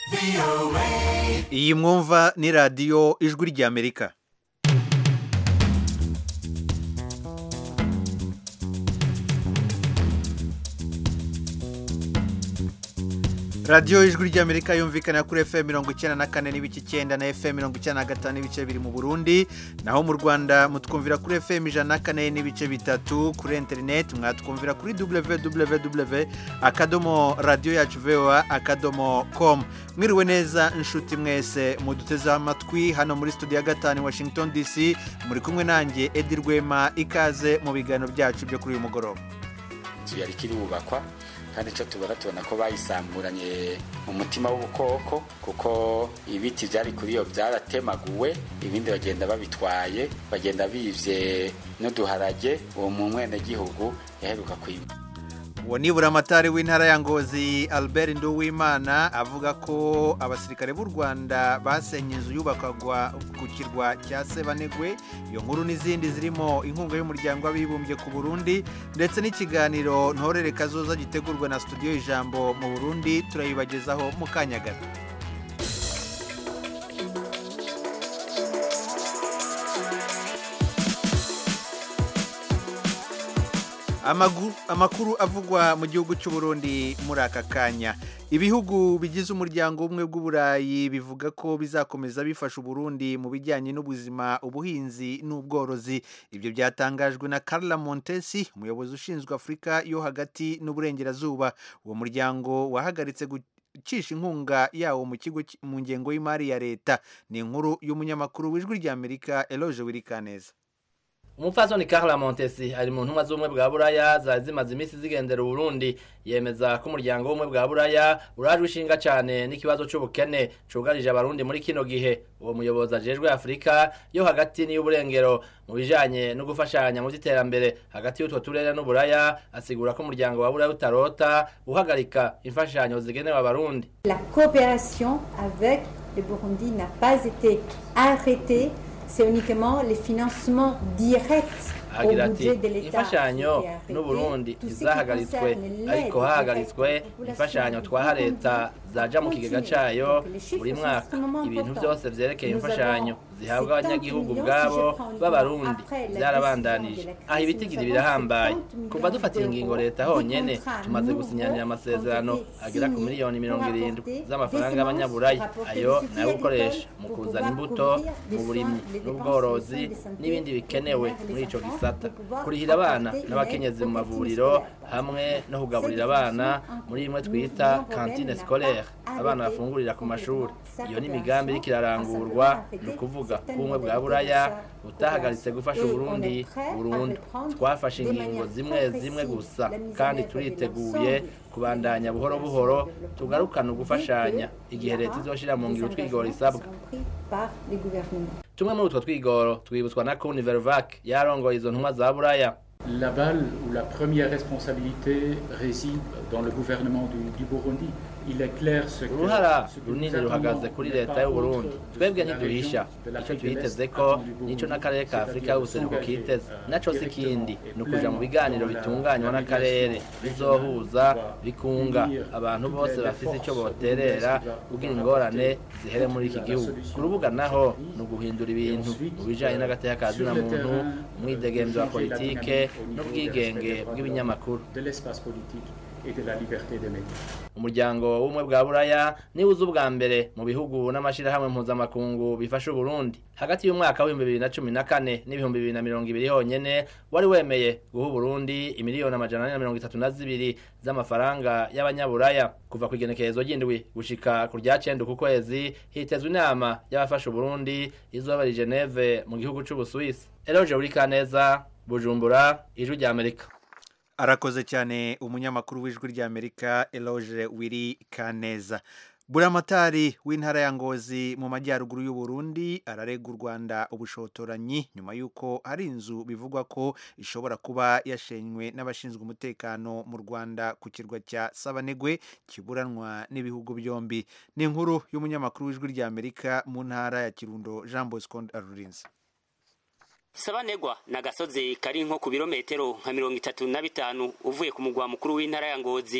iyi mwumva ni radiyo ijwi ry'amerika radiyo ijwi ry'amerika yumvikana kuri fm mirongo icyenda na kane n'ibice icyenda na fm mirongo icyenda na gatanu n'ibice biri mu burundi naho mu rwanda mutwumvira kuri fm ijana na kane n'ibice bitatu kuri interineti mwatwumvira kuri www akadomo radiyo yacu voa akadomo com mwiriwe neza inshuti mwese mudutezeho amatwi hano muri studio ya gatanu washington dc muri kumwe nanjye edi rwema ikaze mu biganiro byacu byo kuri uyu mugoroba inzu yari ikiri bubakwa kandi icyo tubona tubona ko bayisamburanye mu mutima w'ubukoko kuko ibiti byari kuri iyo byaratemaguwe ibindi bagenda babitwaye bagenda bivye n'uduharage uwo mu mwenegihugu yaheruka kwima uwo ni buramatari w'intara ya ngozi albert nduwimana avuga ko abasirikare b'u rwanda basenye inzu yubakagwa ku kirwa cya sebanegwe iyo nkuru n'izindi zirimo inkunga y'umuryango w'abibumbye ku burundi ndetse n'ikiganiro ntorere kazoza gitegurwa na studio ijambo mu burundi turayibagezaho mu kanya gato amakuru avugwa mu gihugu cy'u Burundi muri aka kanya ibihugu bigize umuryango umwe bw'uburayi bivuga ko bizakomeza bifasha uburundi mu bijyanye n'ubuzima ubuhinzi n'ubworozi ibyo byatangajwe na Carla Montesi umuyobozi ushinzwe afurika yo hagati n'uburengerazuba uwo muryango wahagaritse gucisha inkunga yawo mu kigo mu ngengo y'imari ya leta ni inkuru y'umunyamakuru w'ijwi ry'amerika eloge wirikaneza umupfasoni Carla Montesi ari mu ntumwa z'ubumwe bwa buraya zari zimaze iminsi zigendera uburundi yemeza ko umuryango w'ubumwe bwa buraya urajwe ishinga cyane n'ikibazo c'ubukene cugarije abarundi muri kino gihe uwo muyobozi ajejwe afurika yo hagati n'iy'uburengero mu bijanye no gufashanya mu vy'iterambere hagati y'utwo turere n'uburaya asigura ko umuryango wa buraya utarota uhagarika imfashanyo zigenewe abarundi la coopération avec le Burundi n'a pas été arrêtée c'est uniquement les financements directs agira ati imfashanyo n'uburundi ntizahagaritswe ariko hahagaritswe imfashanyo twaha leta zaja mu kigega cayo buri mwaka ibintu byose vyerekeye imfashanyo zihabwa abanyagihugu ubwabo b'abarundi byarabandanije aha ibitigiri birahambaye kuva dufatiye ingingo leta honyene tumaze gusinyanira amasezerano agera ku miliyoni mirongo irindwi z'amafaranga y'abanyaburaya ayo nayo gukoresha mu kuzana imbuto mu burimyi n'ubworozi n'ibindi bikenewe muri ico gisata kurihira abana n'abakenyezi mu mavuriro hamwe no kugaburira abana muri imwe twita kantine scolaire abana bafungurira ku mashuri iyo ni imigambi iriko irarangurwa ni ukuvuga ko ubumwe bwa buraya butahagaritse gufasha uburundi burundu twafashe ingingo zimwe zimwe gusa kandi turiteguye kubandanya buhoro buhoro tugarukana ugufashanya igihe leta izoshira mu ngiro utwigoro isabwa tumwe muri utwo twigoro twibutswa na kuni vervac yarongoye izo ntumwa za buraya La balle ou la première responsabilité réside dans le gouvernement du, du Burundi. uruhara runini ruhagaze kuri leta y'uburundi twebwe ntiduhisha icyo twiteze ko nicyo n'akarere ka afurika y'ubuseruko kiteze naco si kindi ni ukuja mu biganiro bitunganywa n'akarere bizohuza bikunga abantu bose bafise icyo boterera kugira ingorane zihere muri iki gihugu ku rubuga naho ni uguhindura ibintu mu bijanye n'agateka ka zina muntu umwidegemvyo wa politike n'ubwigenge bw'ibinyamakuru umuryango w'ubumwe bwa buraya niwe uzi ubwa mbere mu bihugu n'amashyirahamwe mpuzamakungu bifasha uburundi hagati y'umwaka w'ibihumbi bibiri na cumi na kane n'ibihumbi bibiri na mirongo ibiri honyene wari wemeye guha uburundi imiliyoni amajana ane na mirongo itatu na zibiri z'amafaranga y'abanyaburaya kuva ku igenekerezo ry'indwi gushika ku rya cenda ku kwezi hitezwe inama y'abafasha uburundi izoba i geneve mu gihugu c'ubusuwisi eroje buri kaneza bujumbura ijwi rya amerika arakoze cyane umunyamakuru w'ijwi ry'amerika eloge wiri kaneza buramatari w'intara ya ngozi mu majyaruguru y'u Burundi ararega u rwanda ubushotoranyi nyuma y'uko hari inzu bivugwa ko ishobora kuba yashenywe n'abashinzwe umutekano mu rwanda ku kirwa cya sabanegwe kiburanwa n'ibihugu byombi ni inkuru y'umunyamakuru w'ijwi ry'amerika mu ntara ya kirundo jean bosco arurinze sabanegwa ni agasozi kari nko ku birometero nka mirongo itatu na bitanu uvuye ku mugwa mukuru w'intara ya ngozi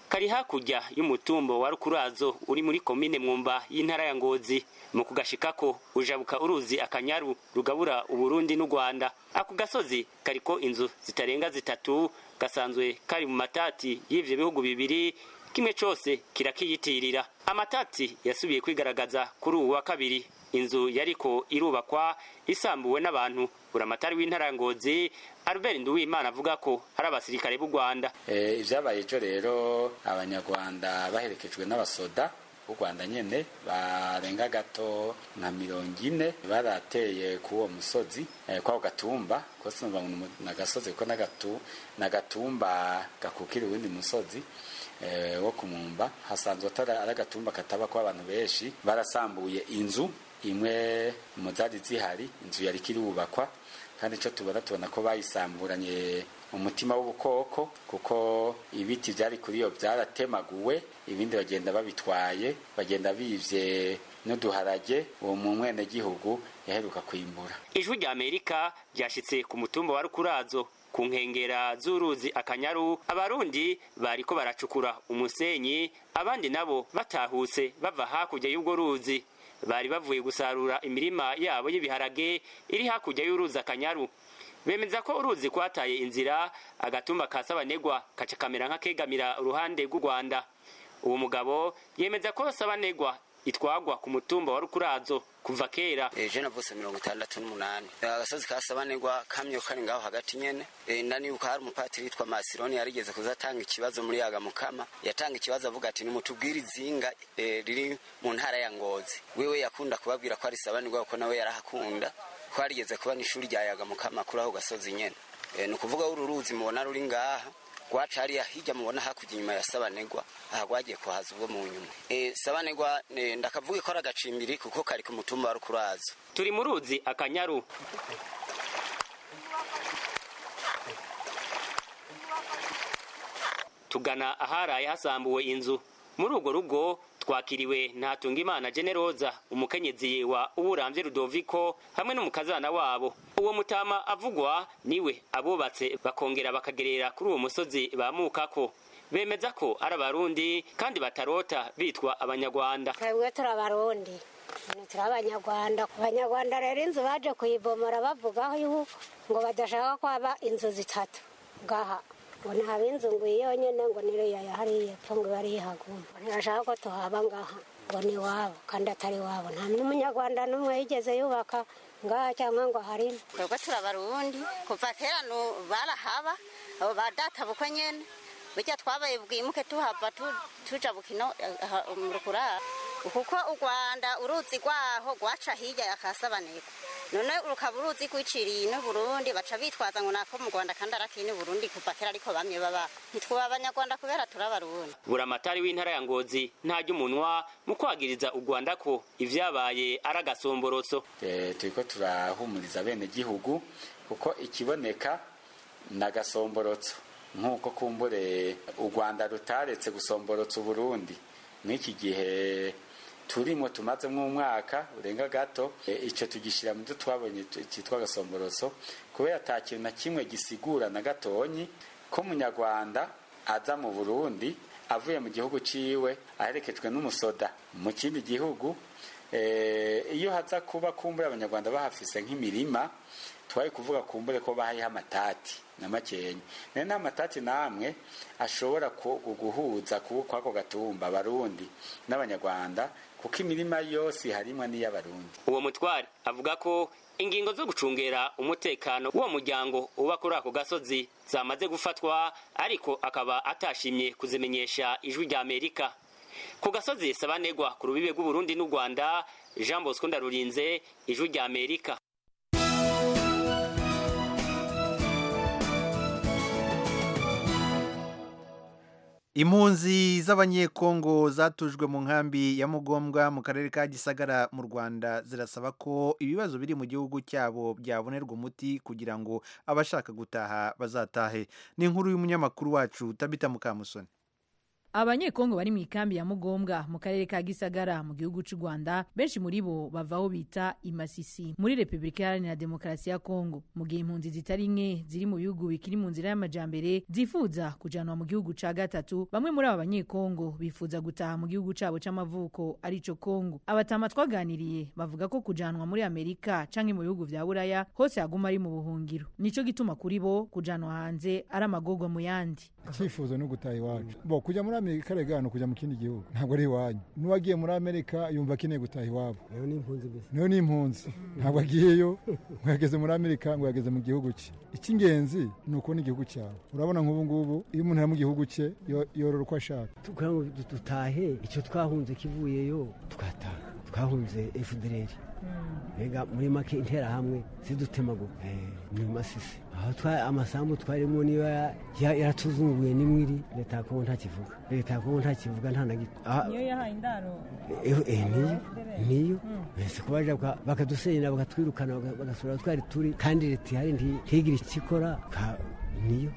kari hakurya y'umutumbo wa rukurazo uri muri komine mwumba y'intara ya ngozi mu kugashikako ujabuka uruzi akanyaru rugabura uburundi n'u rwanda ako gasozi kariko inzu zitarenga zitatu gasanzwe kari mu matati y'ivyo bihugu bibiri kimwe cose kirakiyitirira amatati yasubiye kwigaragaza kuri uwu wa kabiri inzu yariko irubakwa isambuwe n'abantu buramatari w'intara ya ngozi albert nduwimana avuga ko ari abasirikare b'u rwanda Eh, ivyabaye ejo rero abanyarwanda baherekejwe n'abasoda b'u rwanda nyene barenga gato nka mirongo ine barateye ku uwo musozi eh, kwako gatumba kose numva ngo ni umu- ni agasozi kuko n'agatu- n'agatumba gakukira uwundi musozi eh, wo kumumba hasanzwe atari ari agatumba kataba ko abantu benshi barasambuye inzu imwe mu zari zihari inzu yari kirubakwa kandi icyo tubona tubona ko bayisamburanye umutima w'ubukoko kuko ibiti byari kuri iyo byaratemaguwe ibindi bagenda babitwaye bagenda bivye n'uduharage uwo mu mwenegihugu yaheruka kwimbura ijwi rya amerika ryashitse ku mutumba wa rukurazo ku nkengera z'uruzi akanyaru abarundi bariko baracukura umusenyi abandi nabo batahutse bava hakurya y'ubwo ruzi bari bavuye gusarura imirima yabo y'ibiharage iri hakurya y'uruzi akanyaru bemeza ko uruzi kwataye inzira agatumba ka sabanegwa kaca kamera nk'akegamira uruhande rw'u rwanda uwo mugabo yemeza ko sabanegwa itwagwa ku mutumba wa rukurazo kuva kera ejo navutse mirongo itandatu n'umunani agasozi ka sabanegwa kamye kari ngaho hagati nyene Eh, ndanibuka hari umupatiri yitwa masironi yarigeze kuza atanga ikibazo muri yaga mukama yatanga ikibazo avuga ati nimutubwire izinga eh, riri mu ntara ya ngozi wewe yakunda kubabwira ko ari sabanegwa kuko nawe yarahakunda ko harigeze kuba n'ishuri rya yaga mukama kuri ako gasozi nyene Eh, ni ukuvuga uru ruzi mubona ruri ngaha rwaca hariya hirya mubona hakurya inyuma ya sabanegwa aha rwagiye kuhaza ubwo mu nyuma Eh, sabanegwa eh, ndakavuga ko ari agacimbiri kuko kari ku mutumba wa rukurazo turi mu ruzi akanyaru tugana aharaye hasambuwe inzu muri urwo rugo twakiriwe ntatungimana generoza umukenyezi wa uburamvye rudoviko hamwe n'umukazana wabo uwo mutama avugwa niwe abubatse bakongera bakagerera kuri uwo musozi bamukako bemeza ko ari abarundi kandi batarota bitwa abanyarwanda twebwe turi abarundi turi abanyarwanda abanyarwanda rero inzu baje kuyibomora bavugaho yuko ngo badashaka ko haba inzu zitatu ngaha ngo ntaba inzu ngo iyi yonyine ngo niriya yahariye epfo ngo ibe ari ihaguma ntibashaka ko tuhaba ngaha ngo ni iwabo kandi atari iwabo nta n'umunyarwanda n'umwe yigeze yubaka ngaha cyangwa ngo harimo twebwe turi abarundi kuva kera nu- barahaba abo ba data bukwe nyene burya twabaye bwimuke tuhava tu- tuja bukino mu rukurara kuko u rwanda uruzi rwaho rwaca hirya ya kasabaneko none rukaba uruzi rwiciriye ino burundi baca bitwaza ngo nako mu rwanda kandi arakini burundi kuva kera ariko bamwe baba ntitwuba abanyarwanda kubera turi abarundi buramatari w'intara ya ngozi ntajya umunwa mu kwagiriza u rwanda ko ivyabaye ari agasomborotso Eh, turiko turahumuriza bene gihugu kuko ikiboneka ni agasomborotso nk'uko kumbure u rwanda rutaretse gusomborotsa uburundi mw'iki gihe turimo tumazemo umwaka urenga gato eh, ico tugishyira mu byo twabonye tu- cyitwa agasomborotso kubera ata kintu na kimwe gisigura na gatonyi ko umunyarwanda aza mu burundi avuye mu gihugu ciwe aherekejwe n'umusoda mu kindi gihugu Eh, iyo haza kuba kumbure abanyarwanda bahafise nk'imirima twari kuvuga kumbure ko bahayeho amatati na makenya nayo nta matati namwe ashobora ku- guhuza ku- kwako gatumba abarundi n'abanyarwanda kuko imirima yose harimwa n'iy'abarundi uwo mutware avuga ko ingingo zo gucungera umutekano w'uwo muryango uba kuri ako gasozi zamaze gufatwa ariko akaba atashimye kuzimenyesha ijwi rya amerika ku gasozi sabanegwa ku rubibe rw'uburundi n'u rwanda jean bosco ndarurinze ijwi rya amerika impunzi z'abanyekongo zatujwe mu nkambi ya mugombwa mu karere ka gisagara mu rwanda zirasaba ko ibibazo biri mu gihugu cyabo byabonerwa umuti kugira ngo abashaka gutaha bazatahe ni inkuru y'umunyamakuru wacu tabita mukamusoni abanyekongo bari mu ikambi ya mugombwa mu karere ka gisagara mu gihugu cy'u rwanda benshi muri bo bavaho bita imasisi muri repubulika iharanira demokarasi ya kongo mu gihe impunzi zitari nke ziri mu bihugu bikiri mu nzira y'amajambere zifuza kujanwa mu gihugu ca gatatu bamwe muri aba banyekongo bifuza gutaha mu gihugu cabo c'amavuko arico kongo abatama twaganiriye bavuga ko kujanwa muri amerika canke mu bihugu vya buraya hose haguma ari mu buhungiro nico gituma kuri bo kujanwa hanze ari amagorwa mu yandi icyifuzo ni ugutaha iwacu bo kujya muri amerika rega ni ukujya mu kindi gihugu ntabwo ari iwanyu n'uwagiye muri amerika yumva akeneye gutaha iwabo niyo ni impunzi ntabwo agiyeyo ngo yageze muri amerika ngo yageze mu gihugu cye icy'ingenzi ni ukubona igihugu cyawe urabona nk'ubu ngubu iyo umuntu ari mu gihugu cye yorora uko ashaka kugira ngo dutahe icyo twahunze kivuyeyo twataha twahunze efudereri mbega muri make interahamwe zidutemaguka ni masisi aho amasambu twarimo niyo yaratuzunguye n'imwiri leta ya kongo ntakivuga leta ya kongo ntakivuga nta na gito niyo yahaye indaro niyo niyo mbese ko baje bakadusenyera bakatwirukana bagasura twari turi kandi leta ihari ntigire icyo ikora niyo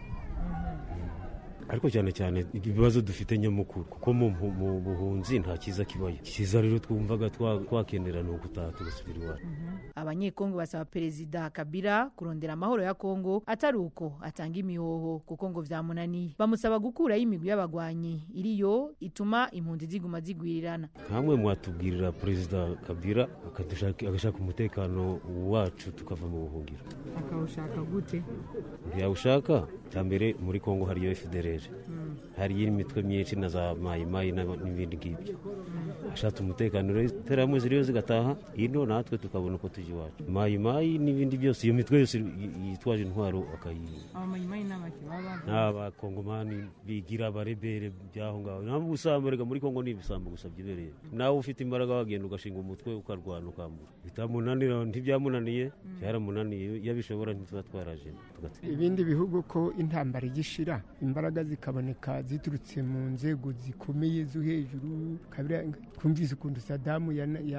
ariko cyane cyane ibibazo dufite nyamukuru kuko mu buhunzi nta cyiza kibayo cyiza rero twumvaga twakenera ni ugutaha tugasubira iwacu abanyekongo basaba perezida kabila kurondera amahoro ya kongo atari uko atanga imihoho kuko ngo vyamunaniye bamusaba gukuraho imigwi y'abagwanyi iriyo ituma impunzi ziguma zigwirirana nkamwe mwatubwirira perezida kabila agashaka umutekano wacu tukava mu buhungiro akawushaka gute yawushaka cya mbere muri kongo hariyo fdr hariyo imitwe myinshi na za mayimayi n'ibindi ngibyo ashatse umutekano rero interahamwe ziriyo zigataha ino natwe tukabona uko tujya iwacu mayimayi n'ibindi byose iyo mitwe yose yitwaje intwaro akayiha abamayimayi n'abaki baba n'abakongomani bigira abarebere by'aho ngaho ntabwo ubusambo reka muri kongo ni ibisambo gusa byibereye nawe ufite imbaraga wagenda ugashinga umutwe ukarwana ukambura bitamunanira ntibyamunaniye byaramunaniye iyo abishobora ntituba twaraje ibindi bihugu ko intambara igishira imbaraga zikaboneka ziturutse mu nzego zikomeye zo hejuru twumvise ukuntu sadamu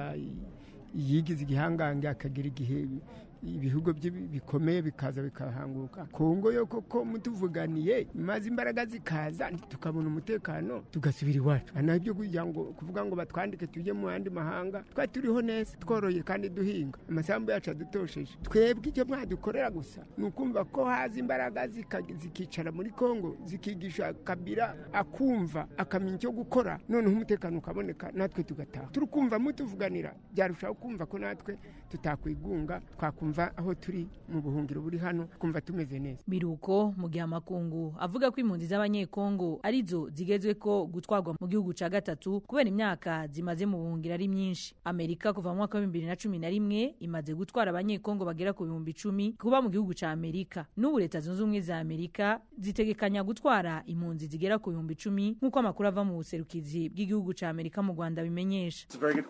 yigize igihangange akagira igihe ibihugu bye bikomeye bikaza bikahanguka kongo yo koko mutuvuganiye maze imbaraga zikaza tukabona umutekano tugasubira iwacu naho ibyo kugira ngo kuvuga ngo batwandike tujye mu yandi mahanga twari turiho neza tworoye kandi duhinga amasambu yacu adutosheje twebwe icyo mwadukorera gusa ni ukumva ko haza imbaraga zikicara muri kongo zikigisha kabira akumva akamenya icyo gukora noneho umutekano ukaboneka natwe tugataha turi kumva mutuvuganira byarushaho kumva ko natwe tutakwigunga twakumva aho turi mu buhungiro buri hano twumva tumeze neza biruko mu gihe amakungu avuga ko impunzi z'abanyekongo arizo zigezwe ko gutwarwa mu gihugu cya gatatu kubera imyaka zimaze mu buhungiro ari myinshi amerika kuva mu mwaka wa bibiri na cumi na rimwe imaze gutwara abanyekongo bagera ku bihumbi icumi kuba mu gihugu cya amerika n'ubu leta zunze ubumwe za amerika zitegekanya gutwara impunzi zigera ku bihumbi icumi nk'uko amakuru ava mu buserukizi bw'igihugu cya amerika mu rwanda bimenyesha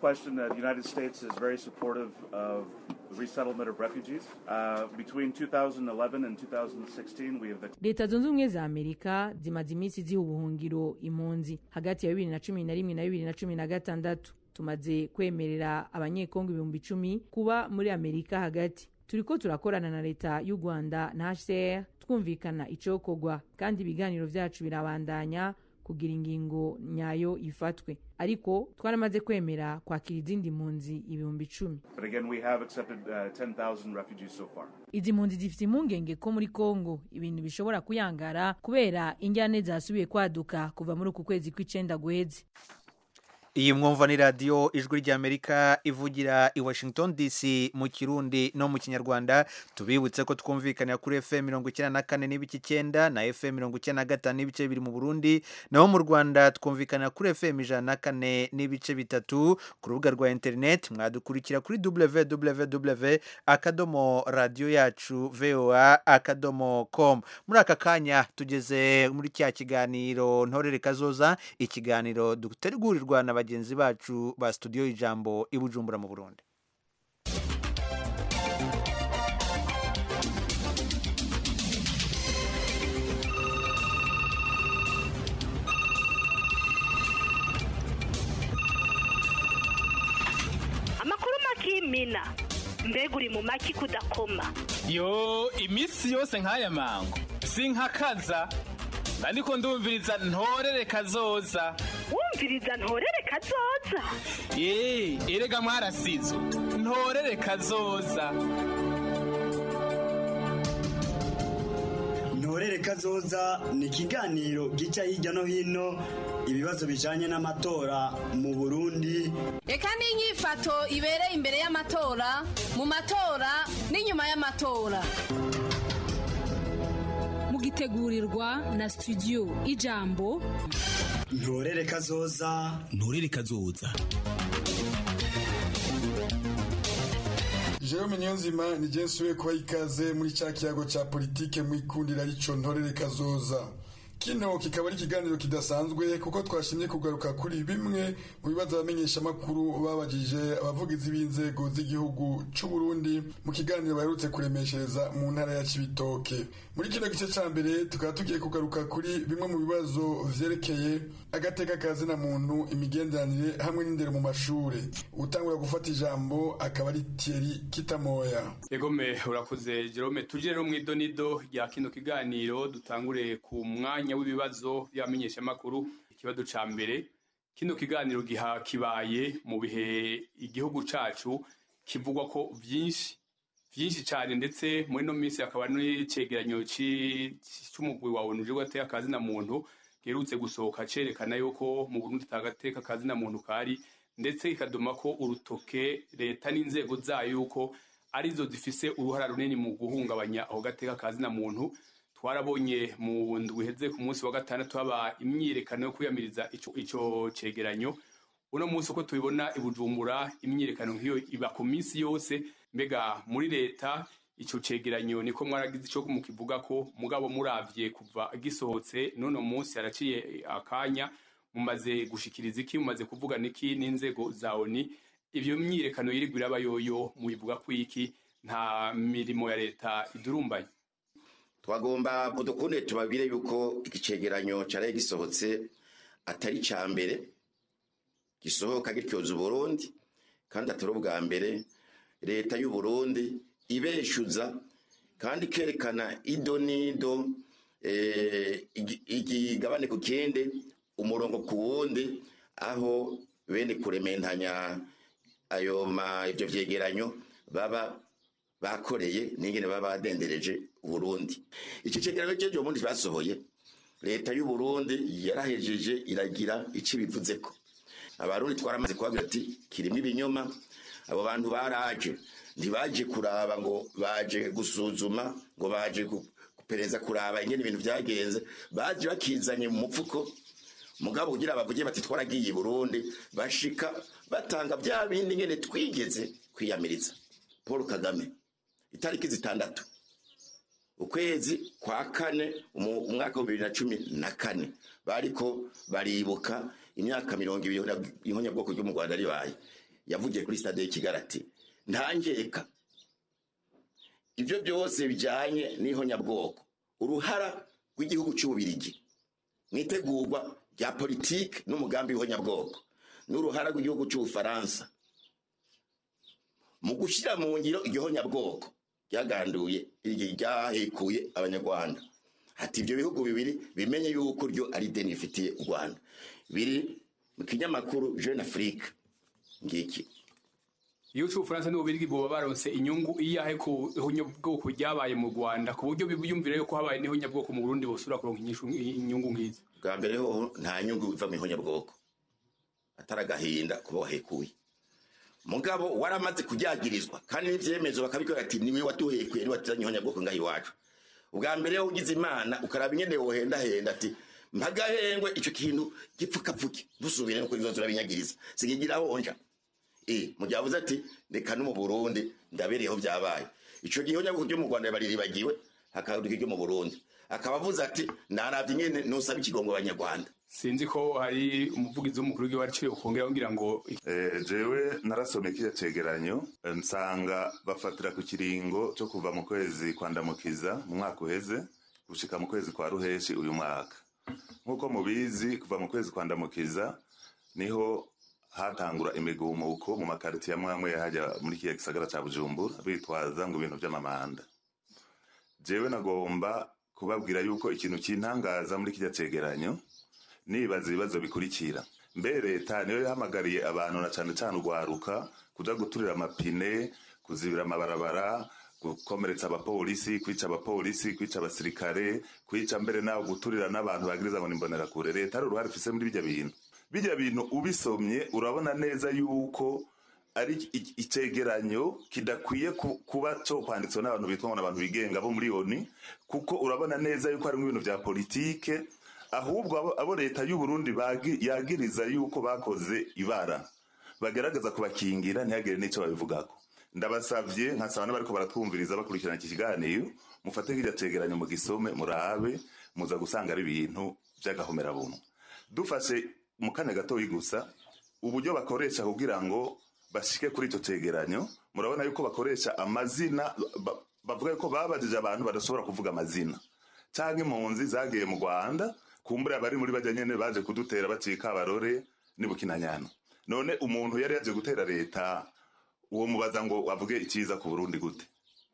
resettlement of refugees. Uh, between 2011 and 2016, we have the... leta zunze ubumwe za amerika zimaze iminsi ziha ubuhungiro impunzi hagati ya bibiri na cumi na rimwe na bibiri na cumi na gatandatu tumaze kwemerera abanyekongo ibihumbi icumi kuba muri amerika hagati turiko turakorana na leta y'u rwanda na hcr twumvikana icokorwa kandi ibiganiro vyacu birabandanya kugira ingingo nyayo ifatwe ariko twaramaze kwemera kwakira izindi mpunzi ibihumbi icumi izi mpunzi zifite impungenge ko muri kongo ibintu bishobora kuyangara kubera injyane zasubiye kwaduka kuva muri uku kwezi kw'icenda guheze iyi mwumva ni radiyo ijwi ry'amerika ivugira i washington dc mu kirundi no mu kinyarwanda tubibutse ko twumvikanira kuri fm mirongo icyenda na kane n'ibice icyenda na fm mirongo icyenda na gatanu n'ibice bibiri mu burundi naho mu rwanda twumvikanira kuri fm ijana na kane n'ibice bitatu ku rubuga rwa interineti mwadukurikira kuri www akadomo radiyo yacu voa akadomo com muri aka kanya tugeze muri cya kiganiro ntorere kazoza ikiganiro dutegurirwa na bagenzi bacu ba studio ijambo i bujumbura mu burundi amakuru makimina mbega uri mu maki kudakoma yo iminsi yose nk'aya mango sinkakaza ariko ndumviriza ntorere kazoza wumviriza ntorere kazoza ye erega mwarasizo ntorere kazoza ntorere kazoza ni ikiganiro gica hirya no hino ibibazo bijanye n'amatora mu burundi reka n'inyifato ibereye imbere y'amatora mu matora n'inyuma y'amatora mugitegurirwa na studio ijambo ntorere kazoza ntorere kazoza Jerome Niyonzima ni je nsubiye kuba ikaze muri cya kiyago cya politike mu ikundira arico ntorere kazoza kino kikaba ari ikiganiro kidasanzwe kuko twashimye kugaruka kuri bimwe mu bibazo abamenyeshamakuru babajije abavugizi b'inzego z'igihugu c'u Burundi mu kiganiro baherutse kuremeshereza mu ntara ya Cibitoke muri kino gice ca mbere tukaba tugiye kugaruka kuri bimwe mu bibazo vyerekeye agateka kazi na muntu imigenderanire hamwe n'indero mu mashure utangura gufata ijambo akaba ari Thierry Kitamoya Egome urakoze Jerome tuje rero mu idonido rya kino kiganiro dutangure ku mwanya w'ibibazo by'abamenyeshamakuru ikibazo ca mbere kino kiganiro giha kibaye mu bihe igihugu cacu kivugwa ko vyinshi vyinshi cyane ndetse muri no minsi akaba n'icegeranyo c'umugwi wa ONU uje gateka kazi na muntu giherutse gusohoka cerekana yuko mu Burundi tagateka kazi na muntu kari ndetse ikaduma ko urutoke leta n'inzego zayo yuko arizo zifise uruhara runini mu guhungabanya aho gateka kazi na muntu twarabonye mu ndwi iheze ku munsi wa gatandatu haba imyiyerekano yo kwiyamiriza ico, ico cegeranyo uno munsi uko tubibona i Bujumbura imyiyerekano nk'iyo iba ku minsi yose mbega muri leta ico cegeranyo niko mwaragize ico mukivuga ko mugabo muravye kuva gisohotse none munsi haraciye akanya mumaze gushikiriza iki mumaze kuvuga niki n'inzego za ONU ivyo myiyerekano yirigwa iraba yoyo mubivuga ko iki nta mirimo ya leta idurumbaye twagomba dukunde tubabwire yuko ikicegeranyo cyaraye gisohotse atari ca mbere gisohoka gityoza uburundi kandi atari ubwa mbere leta y'uburundi ibeshuza kandi ikerekana ido n'ido igigabane ku kindi umurongo ku wundi aho bene kurementanya ayo ma ivyo vyegeranyo baba bakoreye n'ingene baba badendereje uburundi iki cegeranyo cejo ubundi basohoye leta y'uburundi yarahejeje iragira ico ibivuzeko abarundi twaramaze kubabwira ati kirimo ibinyoma abo bantu baraje ntibaje kuraba ngo baje gusuzuma ngo baje gupereza kuraba ingene ibintu vyagenze baje bakizanye mu mupfuko mugabo kugira bavuge bati twaragiye i burundi bashika batanga vya bindi ngene twigeze kwiyamiriza paul kagame itariki zitandatu ukwezi kwa kane umwaka wa bibiri na cumi na kane bariko baribuka imyaka mirongo ibiri ihonyabwoko ryo mu rwanda ribaye yavugiye kuri stade y'ikigarati ntangeka ibyo byose bijyanye n'ihonyabwoko uruhara rw'igihugu cy'ububirigi mu itegurwa rya politiki n'umugambi w'ihonyabwoko n'uruhara rw'igihugu cy'ubufaransa mu gushyira mu ngiro igihonyabwoko ryaganduye ryahekuye abanyarwanda ati ibyo bihugu bibiri bimenye yuko ryo ari deni rifitiye u rwanda biri mu kinyamakuru jeune afrique ngiki iyo c'ubufaransa n'ububirigi boba baronse inyungu iyahe ku ihonyabwoko ryabaye mu rwanda ku buryo biyumvira yuko habaye n'ihonyabwoko mu burundi bosubira kuronka inyungu nk'izo bwa mbere ho nta nyungu iva mu ihonyabwoko atari agahinda kuba wahekuye mugabo waramaze kujyagirizwa kandi n'ivyemezo bakabikora ati niwe watuhekuye niwe watuzanye ihonyabwoko ngaho iwacu ubwa mbere yo ugize imana ukaraba ingene wohendahenda ati mpagahengwe ico kintu gipfukapfuke dusubire nuko bizoza urabinyagiriza sikigira honja eh mu gihe avuze ati reka no mu Burundi ndabereyeho byabaye ico gihe nyabwo ryo mu Rwanda bariribagiwe hakaduka ryo mu Burundi akaba avuze ati naravye nyene nusaba ikigongo abanyarwanda sinzi ko hari umuvugizi w'umukuru w'igihugu ariciye ukongera kugira ngo jewe narasomye kiriya cegeranyo nsanga bafatira ku kiringo cyo kuva mu kwezi kwa ndamukiza mu mwaka uheze gushika mu kwezi kwa ruheshi uyu mwaka nk'uko mubizi kuva mu kwezi kwa ndamukiza niho hatangura imigumuko mu makaritiye amwe amwe hajya muri kiya gisagara ca bujumbura bitwaza ngo ibintu vy'amamanda jewe nagomba kubabwira yuko ikintu kintangaza muri kijya cegeranyo nibaza ibibazo bikurikira mbe leta niyo yahamagariye abantu na cane cane urwaruka kuja guturira amapine kuzibira amabarabara gukomeretsa abapolisi kwica abapolisi kwica abasirikare kwica mbere naho guturira n'abantu bagiriza ngo nimbonerakure leta ari uruhare ifise muri bijya bintu bijya bintu ubisomye urabona neza yuko ari i- icegeranyo kidakwiye ku- kuba cyo kwanditswe n'abantu bitwa ngo n'abantu bigenga bo muri oni kuko urabona neza yuko harimo ibintu vya politike ahubwo abo- abo leta y'u Burundi bagi- yagiriza yuko bakoze ibara bagerageza kubakingira ntihagire n'icyo babivugako ndabasavye nkasaba n'abariko baratwumviriza bakurikirana iki kiganiro mufate kirya cegeranyo mu gisome murabe muza gusanga ari ibintu vy'agahomerabunwa dufashe mu kanya gatoyi gusa uburyo bakoresha kugira ngo bashike kuri icyo cegeranyo murabona yuko bakoresha amazina ba- bavuga yuko babajije abantu badashobora kuvuga amazina canke impunzi zagiye mu rwanda kumbura abari muri bajya nyene baje kudutera bacika abarore n'ibukinanyana none umuntu yari yaje gutera leta uwo mubaza ngo avuge icyiza ku burundi gute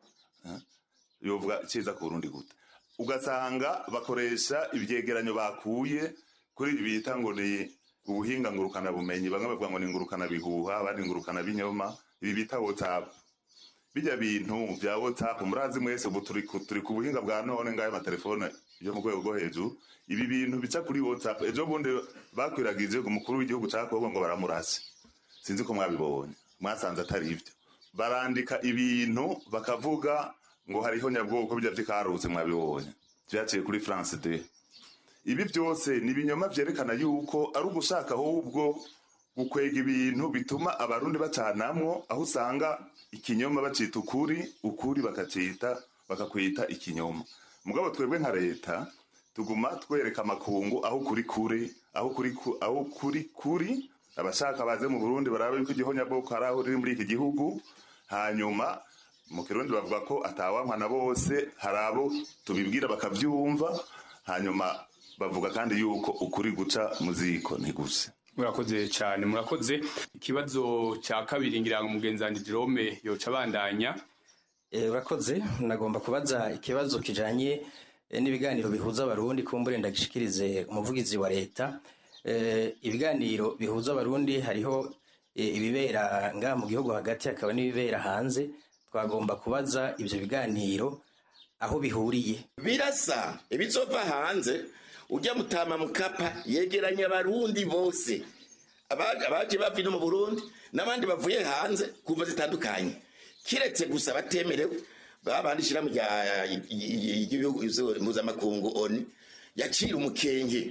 Eh? yovuga icyiza ku burundi gute ugasanga bakoresha ibyegeranyo bakuye kuri ibi bita ngo ni ubuhinga ngurukana bumenyi bamwe bavuga ngo ni ngurukana bihuha abandi ngurukana binyoma ibi bita whatsapp bijya bintu bya whatsapp murazi mwese ubu turi ku- turi ku buhinga bwa none ngayo amatelefone yo mu rwego rwo hejuru ibi bintu bica kuri whatsapp ejo bundi bakwiragije umukuru w'igihugu cya kongo ngo baramurase sinzi ko mwabibonye mwasanze atari ibyo barandika ibintu bakavuga ngo hariho nyabwoko bijya by'ikarutse mwabibonye byaciye kuri france de ibi byose ni ibinyoma byerekana yuko ari ugushaka ahubwo gukwega ibintu bituma abarundi bacanamwo aho usanga ikinyoma bacita ukuri ukuri bakacita bakakwita ikinyoma mugabo twebwe nka leta tuguma twereka amakungu aho kuri kuri aho kuri ku- aho kuri kuri abashaka baze mu burundi barabe yuko igihonyabwoko hari aho riri muri iki gihugu hanyuma mu kirundi bavuga ko atawankwa na bose hari abo tubibwira bakabyumva hanyuma bavuga kandi yuko ukuri guca mu ziko ntiguse murakoze cyane murakoze ikibazo cya kabiri ngira ngo mugenzi wanjye Jerome yoca abandanya Eh, urakoze nagomba kubaza ikibazo kijanye eh, n'ibiganiro bihuza abarundi kumbure ndagishikirize umuvugizi wa leta Eh, ibiganiro bihuza abarundi hariho eh, ibibera ngaha mu gihugu hagati hakaba n'ibibera hanze twagomba kubaza ivyo biganiro aho bihuriye birasa ibizova hanze ujya mutama mukapa yegeranya abarundi bose Abaje- abaje bava ino mu burundi n'abandi bavuye hanze kumva zitandukanye kiretse gusa batemerewe babandi ishyirahamwe rya- ry'ibihugu mpuzamakungu oni yacira umukenge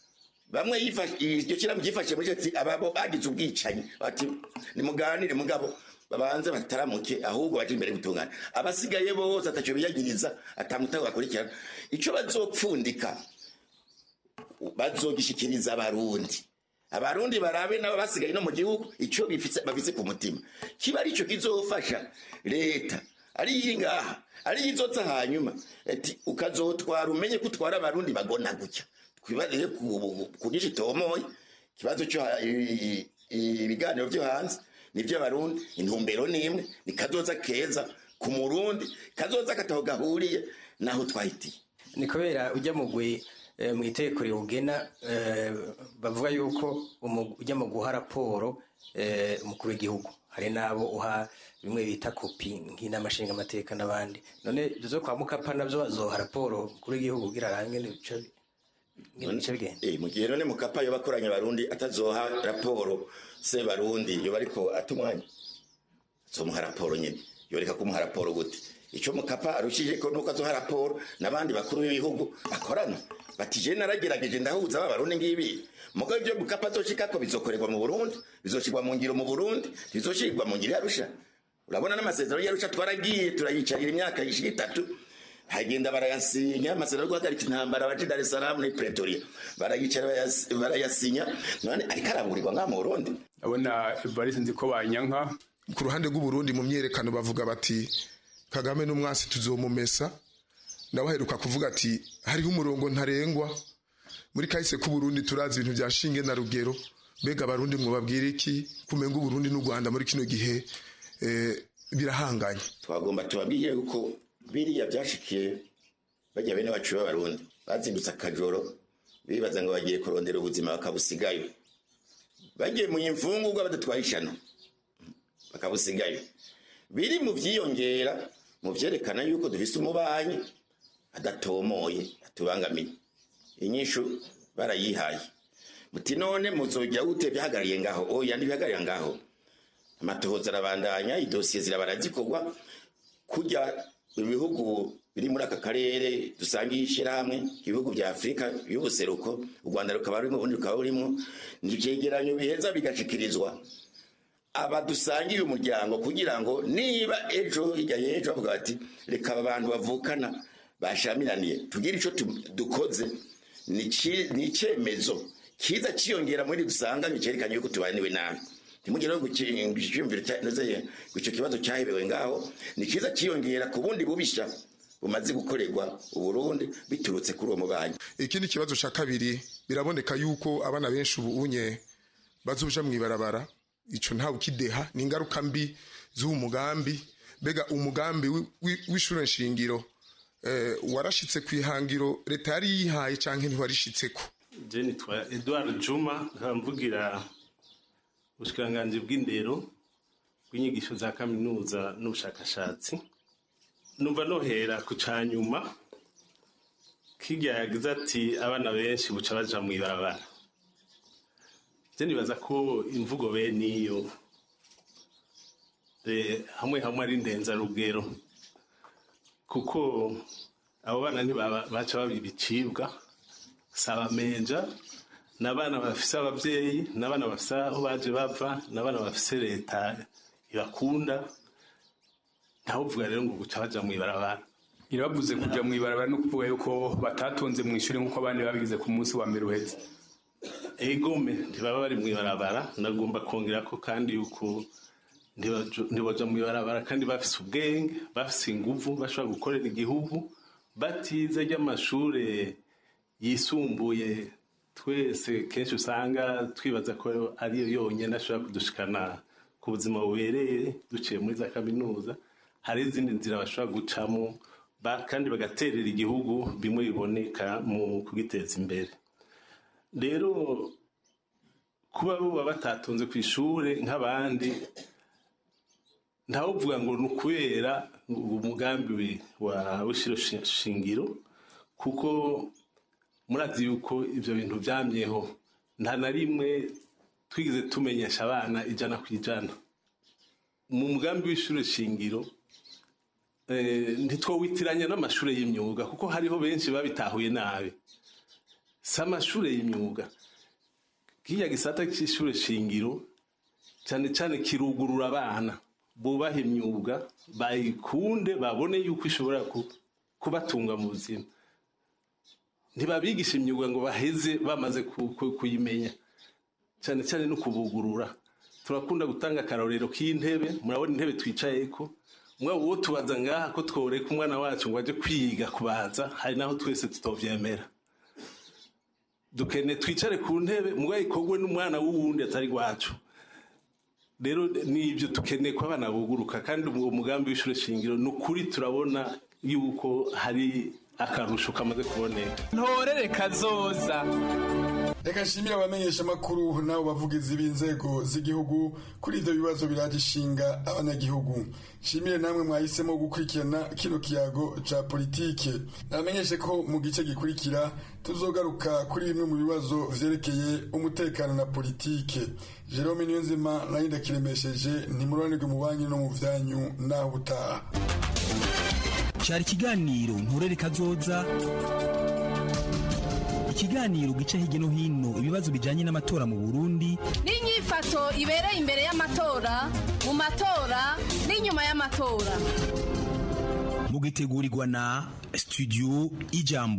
bamwe yifa- iryo shyirahamwe ryifashe muri ati ababo bagize ubwicanyi bati nimuganire mugabo babanze bataramuke ahubwo baje imbere gutungana abasigaye bose atacyo biyagiriza atamutaho bakurikirana icyo bazopfundika bazogishikiriza abarundi abarundi barabe nabo basigaye no mu gihugu icyo bifise bafise ku mutima kiba ari cyo kizofasha leta ari iri ngaha ari izotsa hanyuma ati ukazotwara umenye ko utwara abarundi bagona gutya twibarire ku ku gice tomoye ikibazo cyo ha- i- i- ibiganiro byo hanze nibyo abarundi intumbero ni imwe ni kazoza keza ku murundi kazoza kataho gahuriye naho twahitiye ni kubera ujya mugwi eh, mu itegeko riwugena eh, bavuga yuko umu- ujya mu guha raporo eh, umukuru w'igihugu hari n'abo uha bimwe bita kopi nk'inama nshingamateka n'abandi none ibyo zo kwa mukapa nabyo bazoha raporo umukuru w'igihugu kugira arange n'ibice n'ibice bigenda Eh, mu gihe none mukapa yoba akoranya abarundi atazoha raporo se barundi yoba ariko atumwanya zomuha raporo nyine yoreka kumuha raporo gute icyo mukapa arushije ko nuko azoha raporo n'abandi bakuru b'ibihugu akorana bati je naragerageje ndahuza ba barundi ngibi mugabo ibyo mukapa azoshikako bizokorerwa mu burundi bizoshirwa mu ngiro mu burundi bizoshirwa mu ngiro yarusha urabona n'amasezerano yarusha twaragiye turayicarira imyaka yishika itatu hagenda barayasinya amasezerano yo guhagarika intambara abaje Dar es Salaam ni Pretoria barayicara barayas- barayasinya none ariko arangurirwa ngaha mu Burundi abona Evariste nzi ko banyanka ku ruhande rw'uburundi mu myerekano bavuga bati kagame n'umwasi tuzomumesa ndabaheruka kuvuga ati hariho umurongo ntarengwa muri kahise k'uburundi turazi ibintu bya shinge na rugero mbega abarundi mwubabwira iki kumenga uburundi n'u rwanda muri kino gihe eh, birahanganye twagomba tubabwire yuko biriya byashikiye bajya bene bacu b'abarundi bazindutse akajoro bibaza ngo bagiye kurondera ubuzima bakabusigayo bagiye mu imfungurwa badatwaye ishano bakabusigayo biri mu vyiyongera mu vyerekana yuko dufise umubanyi adatomoye atubangamiye inyishu barayihaye muti none muzogira gute bihagarariye ngaho oya ntibihagarariye ngaho amatohoza arabandanya idosiye zirabara zikorwa kurya ibihugu biri muri aka karere dusangiye ishyirahamwe ibihugu vya afurika y'ubuseruko u rwanda rukaba rurimo ubundi rukaba burimo ni ivyegeranyo biheza bigashikirizwa aba dusangiye umuryango kugira ngo niba ejo hirya y'ejo bavuga bati reka aba bantu bavukana bashamiraniye tugire ico tu- dukoze ni ci- ni icemezo kiza ciyongera muri dusanganye cerekanye yuko tubaniwe nabi ntimugire ngo icyumviro cyanozeye ngo icyo kibazo cyahebewe ngaho ni kiza ciyongera ku bundi bubisha bumaze gukorerwa uburundi biturutse kuri uwo mubanyi ikindi kibazo cya kabiri biraboneka yuko abana benshi ubu unye bazoja mu ibarabara ico ntawe ukideha ni ingaruka mbi z'uwo mugambi mbega umugambi wi- wi- w'ishure nshingiro eh, warashitse ku ihangiro leta yari yihaye canke ntiwarishitseko je nitwa edward juma nkaba mvugira ubushikiranganji bw'indero bw'inyigisho za kaminuza n'ubushakashatsi numva nohera ku ca nyuma kirya yagize ati abana benshi buca baja mu ibarabara je nibaza ko imvugo bene iyo eh, hamwe hamwe ari ndenzarugero kuko abo bana ntibaba- baca baba ibicibwa si abamenja ni abana bafise ababyeyi ni abana bafise aho baje bava ni abana bafise leta ibakunda ntawuvuga rero ngo guca baja mu ibarabara irabavuze kuja mu ibarabara no kuvuga yuko batatonze mu ishuri nk'uko abandi babigize ku munsi wa mbere uheze egome ntibaba bari mu ibarabara nagomba kongera ko kandi yuko ntibajo- ntibaja mu ibarabara kandi bafise ubwenge bafise inguvu bashobora gukorera igihugu batize ry'amashure yisumbuye twese kenshi usanga twibaza ko ariyo yonyine ashobora kudushikana ku buzima bubereye duciye muri za kaminuza hari izindi nzira bashobora gucamo ba- kandi bagaterera igihugu bimwe biboneka mu kugiteza imbere rero kuba buba batatonze ku ishure nk'abandi ntawuvuga ngo ni ukubera umugambi wa w'ishiro shi- shingiro kuko murazi yuko ibyo bintu byamyeho nta na rimwe twigeze tumenyesha abana ijana ku ijana mu mugambi w'ishuri shingiro eh, ntitwowitiranya n'amashuri y'imyuga kuko hariho benshi babitahuye nabi si amashuri y'imyuga kiriya gisata cy'ishuri shingiro cyane cyane kirugurura abana bubaha imyuga bayikunde babone yuko ishobora ku- kubatunga mu buzima ntibabigisha imyuga ngo baheze bamaze ku- ku- kuyimenya cyane cyane no kubugurura turakunda gutanga akarorero k'intebe murabona intebe twicayeko mwaba uwo tubaza ngaha ko tworeka umwana wacu ngo ajye kwiga kubaza hari naho twese tutovyemera dukene twicare ku ntebe mugabo ikorwe n'umwana w'uwundi atari wacu rero nibyo dukeneye ko abana buguruka kandi uwo mugambi w'ishuri shingiro ni ukuri turabona yuko hari akarusho kamaze kuboneka ntorere kazoza reka nshimire abamenyesha amakuru n'abo bavugizi b'inzego z'igihugu kuri ibyo bibazo biraje ishinga abanyagihugu nshimire namwe mwahisemo gukurikirana kino kiyago ca politike nabamenyeshe ko mu gice gikurikira tuzogaruka kuri bimwe mu bibazo vyerekeye umutekano na politike jerome niyonzima nayo ndakiremesheje ntimuroranirwe mu banki no mu vyanyu naho ubutaha cyari ikiganiro nturere kazoza ikiganiro gica hirya no hino ibibazo bijyanye n'amatora mu burundi n'inyifato ibereye imbere y'amatora mu matora n'inyuma y'amatora mugitegurirwa na studio ijambo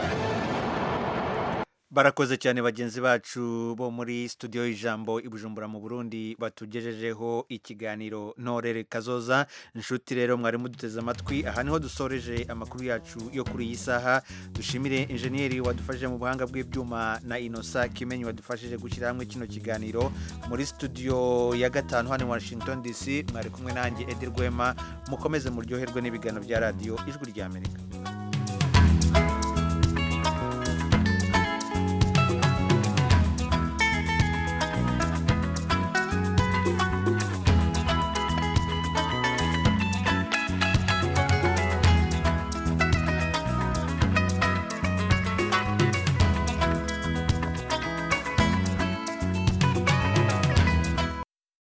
barakoze cyane bagenzi bacu bo muri studio y'ijambo i bujumbura mu burundi batugejejeho ikiganiro ntorere kazoza inshuti rero mwari muduteze amatwi aha niho dusoreje amakuru yacu yo kuri iyi saha dushimire injeniyeri wadufashije mu buhanga bw'ibyuma na inosa kimenyi wadufashije gushyira hamwe kino kiganiro muri studio ya gatanu hano i washington dc mwari kumwe nanjye edi rwema mukomeze muryoherwe n'ibiganiro bya radiyo ijwi ry'amerika